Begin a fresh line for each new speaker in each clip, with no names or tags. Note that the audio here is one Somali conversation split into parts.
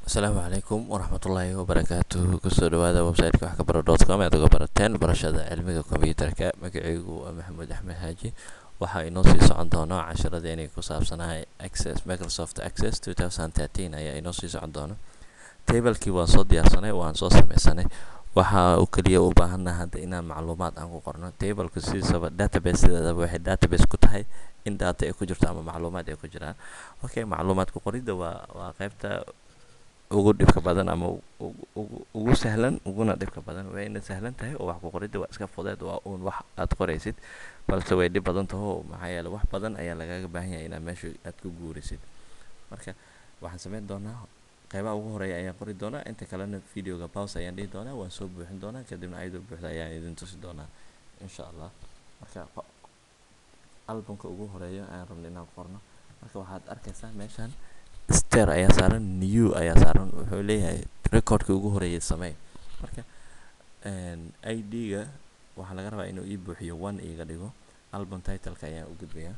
asalaamu calaykum waraxmatullaahi wabarakaatuh kusoo dhawaada websiteka wax ka baro dot com aad uga barateen barashada cilmiga kombiyuutarka magacaygu waa maxamuud axmed xaaji waxaa inoo sii socon doono casharadeenii ku saabsanahay access microsoft access two thousand thirteen ayaa inoo sii socon doono tablekii waan soo diyaarsanay waan soo sameysanay waxa uu keliya u baahannaha hadda inaan macluumaad aan ku qorno tableka sidiisaba database sideedaba waxay database ku tahay in data ay ku jirto ama macluumaad ay ku jiraan okay macluumaadka qoridda waa waa qaybta ugu dhibka badan ama ugu sahlan uguna dhibka badan wayna sahlan tahay oo wax ku qoridda waa iska fudeed waa uun wax aad qoraysid balse way dhib badan taho maxaa yeele wax badan ayaa lagaaga baahan yahay inaad meesha aad ku guurisid marka waxaan sameyn doonaa qaybaha ugu horeeya ayaan qori doonaa inta kalena videoga pause ayaan dhihi doonaa waan soo buuxin doonaa kadibna ayadoo buuxda ayaan idin tusi doonaa insha allah marka albumka ugu horeeya ayaan rabna inaan qorno marka waxaad arkaysaa meeshan ster ayaa saaran new ayaa saaran wuxuu leeyahay recordka ugu horeeyay samey marka i d-ga waxaa laga rabaa inuu ii buuxiyo one iiga dhigo album titleka ayaan u gudbayaa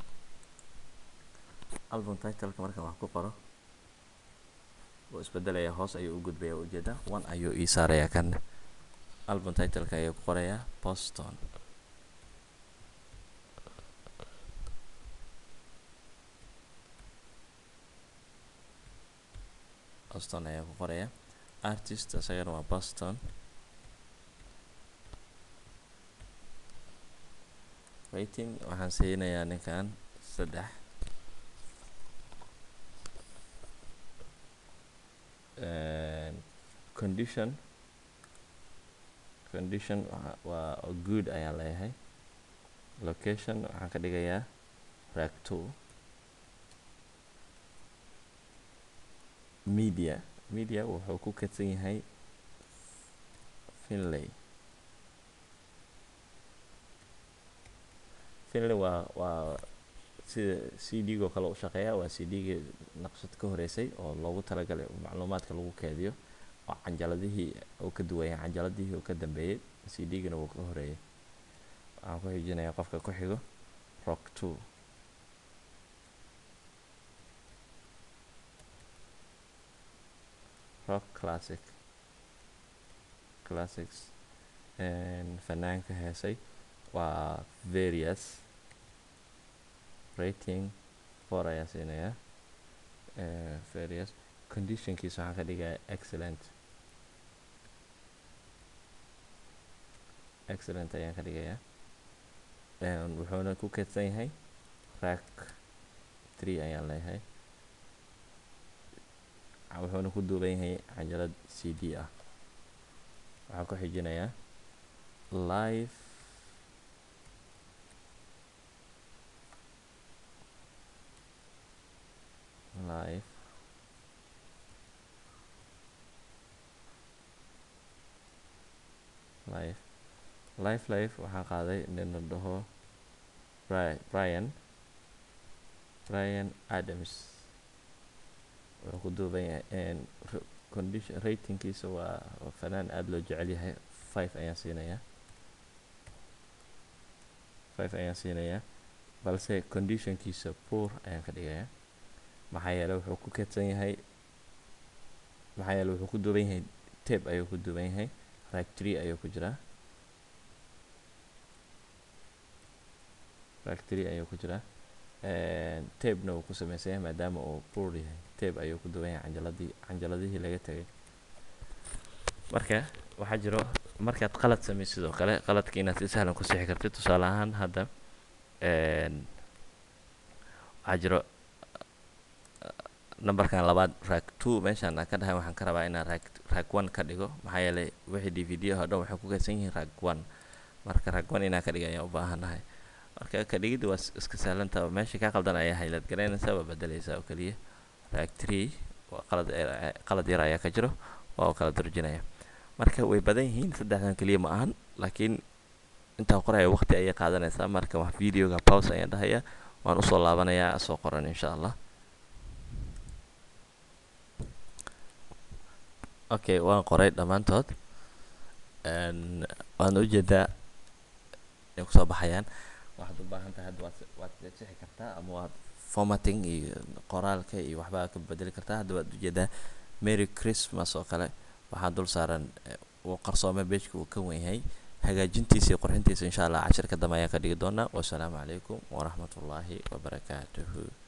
album titleka markaan wax ku qoro wuu isbedelaya hoos ayuu u gudbaya ujeeda one ayuu ii saarayaa kan album titleka ayuu ku qorayaa boston boston ayaa ku qoraya artist isagana waa boston rating waxaan siinayaa ninkan saddex condition condition waa good ayaan leeyahay location waxaan ka dhigayaa rag two media media wuxuu ku kadsan yahay finlay finlay waa waa sida c d go kale u shaqeeya waa c d-ga naqshad ka horeysay oo loogu talagalay macluumaadka lagu keediyo oo canjaladihii uu ka duwaya canjaladihii uu ka dambeeyey c d-gana wuu ka horeeyay waxaan ku xijinayaa qofka ku xigo rock two rock classic classics fanaanka heesay waa various rating four ayaa siinayaa various conditionkiisa waxaan ka dhigayaa excellent excellent ayaan ka dhigayaa wuxuuna ku keedsan yahay rack three ayaan leeyahay wuxuuna ku duuban yahay canjalad c d ah waxaan ku xijinayaa live live live live live waxaa qaaday nin la dhaho brian brian adams wuxuu ku duuban yahay condition ratingkiisa waa fanaan aada loo jecel yahay five ayaan siinayaa five ayaan siinayaa balse conditionkiisa poor ayaan ka dhigayaa maxaa yeele wuxuu ku kedsan yahay maxaa yeele wuxuu ku duuban yahay tape ayuu ku duuban yahay rag tree ayuu ku jiraa rag tree ayuu ku jiraa tabena wuu ku sameysan yahay maadaama uu poor yahay tabe ayuu ku duwan yahay canjaladii canjaladihii laga tegay marka waxaa jiro markaad qalad samey sidoo kale qaladka inaad si sahlan ku sixi kartid tusaale ahaan hadda waxaa jiro numberkan labaad rag two meeshaan aan ka dhahay waxaan ka rabaa inaan rag rag one ka dhigo maxaa yeelay wixii d v d oo dhan waxay ku kaysan yihiin rag one marka rag one inaan ka dhiga ayaan u baahanahay marka ka dhigidda waa iska sahlanta meesha kaa qaldan ayaa haylad garaynaysaa waa bedelaysaa oo keliya rag tree waa qalad qalad yar ayaa ka jiro waa u kala durjinaya marka way badan yihiin saddexdan keliya ma ahan laakiin intaa qoraya waqti ayay qaadanaysaa marka wax videoga pause ayaan dhahaya waan usoo laabanayaa soo qoran insha allah okay waan qoray dhammaantood waan ujeedaa inay kusoo baxayaan waxaad u baahan tahay hadda waad waad sixi kartaa ama waad formatting iyo qoraalka iyo waxbaa ka bedeli kartaa hadda waad ujeedaa merry christmas oo kale waxaa dul saaran uu qarsoome beejka uu ka wen yahay hagaajintiisa iyo qurxintiisa insha allah cashirka dambe ayaan ka dhigi doonaa wasalaamu calaykum waraxmatullaahi wabarakaatuhu